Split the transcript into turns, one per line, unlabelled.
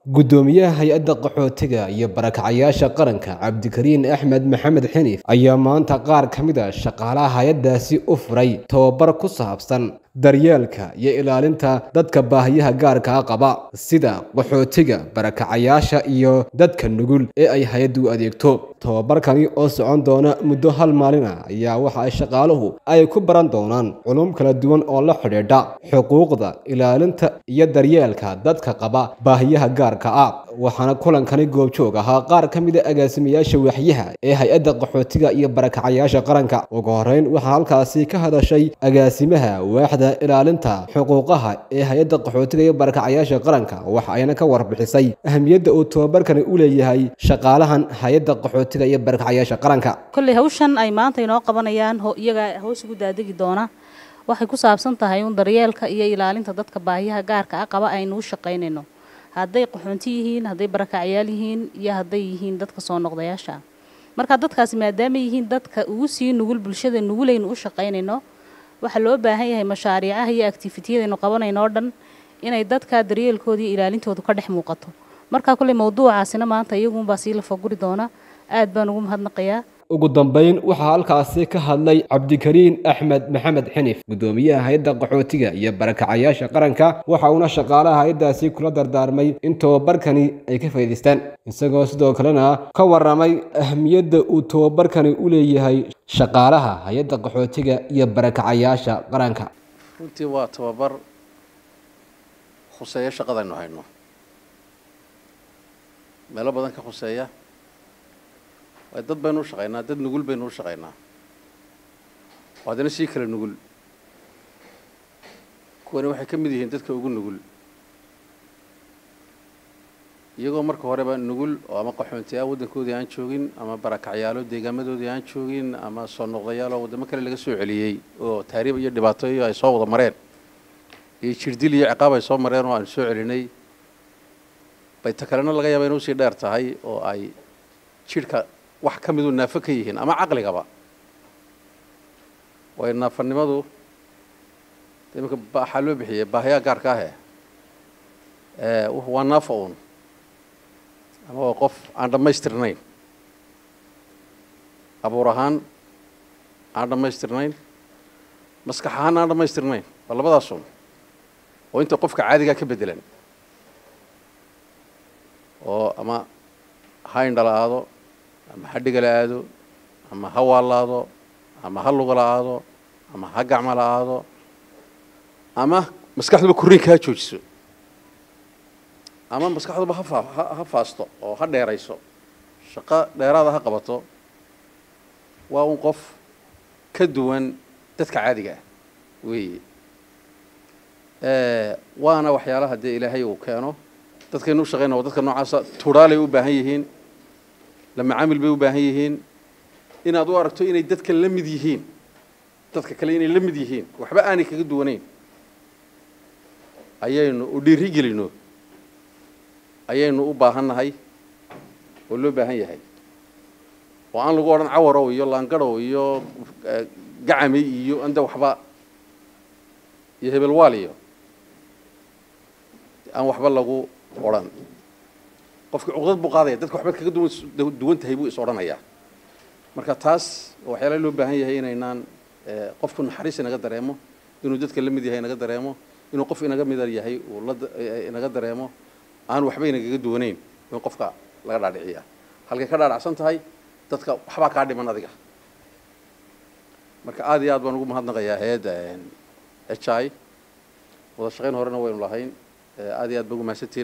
guddoomiyaha hay-adda qaxootiga iyo barakacayaasha qaranka cabdikariin axmed maxamed xiniif ayaa maanta qaar ka mid a shaqaalaha hay-addaasi u furay tababar ku saabsan daryeelka iyo ilaalinta dadka baahiyaha gaarkaa qaba sida qaxootiga barakacayaasha iyo dadka nugul ee ay hay-addu u adeegto tababarkani oo socon doona muddo hal maalin ah ayaa waxa ay shaqaaluhu ay ku baran doonaan culum kala duwan oo la xidhiidha xuquuqda ilaalinta iyo daryeelka dadka qaba baahiyaha gaarka ah waxaana kulankani goobjoog ahaa qaar ka mid a agaasimayaasha waaxyaha ee hay-adda qaxootiga iyo barakacayaasha qaranka ugu horeyn waxaa halkaasi ka hadashay agaasimaha waaxda ilaalinta xuquuqaha ee hay-adda qaxootiga iyo barakacayaasha qaranka waxa ayna ka warbixisay ahamiyadda uu tababarkani u leeyahay shaqaalahan hay-adda qaxootiga iyo barakacayaasha qaranka
kolley hawshan ay maanta inoo qabanayaan iyagaa hoos ugu daadegi doona waxay ku saabsan tahay un daryeelka iyo ilaalinta dadka baahiyaha gaarka ah qaba aynu u shaqaynayno hadday qaxoonti yihiin hadday barakacyaal yihiin iyo hadday yihiin dadka soo noqdayaasha ah marka dadkaasi maadaama yihiin dadka ugu sii nugul bulshada nugulaynu u shaqaynayno waxaa loo baahan yahay mashaariicaha iyo activitiyadaynu qabanayno oo dhan inay dadka daryeelkooda iyo ilaalintoodu ka dhex muuqato markaa kolley mawduucaasina maanta iyagunbaa sii lafaguri doona aad baan ugu mahadnaqayaa
ugu dambeyn waxaa halkaasi ka hadlay cabdikariin axmed maxamed xinif guddoomiyaha hay-adda qaxootiga iyo barakacayaasha qaranka waxa uuna shaqaalaha hay-addaasi kula dardaarmay in tababarkani ay ka faa'idaystaan isagoo sidoo kalena ka warramay ahmiyadda uu tababarkani u leeyahay shaqaalaha hay-adda qaxootiga iyo barakacayaasha qaranka
runtii waa tababar khuseeya shaqadaynu hayno meelo badan ka khuseeya waay dad baynu u shaqaynaa dad nugul baynu u shaqaynaa oo haddana sii kala nugul kuwani waxay ka mid yihiin dadka ugu nugul iyagoo marka horeba nugul oo ama qaxoontiyaa waddankoodii aan joogin ama barakacyaalo deegaamadoodii aan joogin ama soo noqdayaal oo waddamo kale laga soo celiyey oo taariib iyo dhibaatooyo ay soo wada mareen iyo jirdil iyo ciqaab ay soo mareen oo aan soo celinay bay ta kalena laga yaaba inuu sii dheer tahay oo ay jidhka wax ka miduu naafo ka yihiin ama caqligaba waayo naafanimadu iminka waxaa loo bixiyey baahiyaa gaarka ahe waa naafo uun ama waa qof aan dhammaystirnayn abuur ahaan aan dhammaystirnayn maskax ahaan aan dhammaystirnayn waa labadaas uun oo inta qofka caadigaa ka beddelan oo ama ha indhala aado ama ha dhigala aado ama ha waalaado ama ha lugala aado ama ha gacmala aado ama maskaxduba korriinka ha joojiso ama maskaxduba hafa ha faasto oo ha dheerayso shaqo dheeraada ha qabato waa un qof ka duwan dadka caadiga ah weeye waana waxyaalaha dee ilaahay uu keeno dadkaynu u shaqayna waa dadka noocaasa turaalay u baahan yihiin la macaamil bay u baahan yihiin inaad u aragto inay dadka la mid yihiin dadka kale inay la mid yihiin waxba aanay kaga duwanayn ayaynu u dhiiri gelino ayaynu u baahannahay oo loo baahan yahay oo aan lagu odhan cawarow iyo laangadhow iyo gacami iyo anda waxba iyo hebelwaal iyo aan waxba lagu odhan qofkii cuqdad buu qaadaya dadka waxba kaga duwan duwan tahay buu is odhanayaa marka taas waxyaala loo baahan yahay inaynaan qofku naxariis inaga dareemo inuu dadka la mid yahay inaga dareemo inuu qof inaga mida yahay uu la inaga dareemo aan waxba inagaga duwanayn in qofka laga dhaadhiciyaa halkay ka dhaadhacsan tahay dadka waxbaa kaa dhiman adiga marka aad iyo aad baan ugu mahadnaqayaa hay-adda h i wada shaqayn horena waynu lahayn aad iyo aad ba ugu mahadsantihin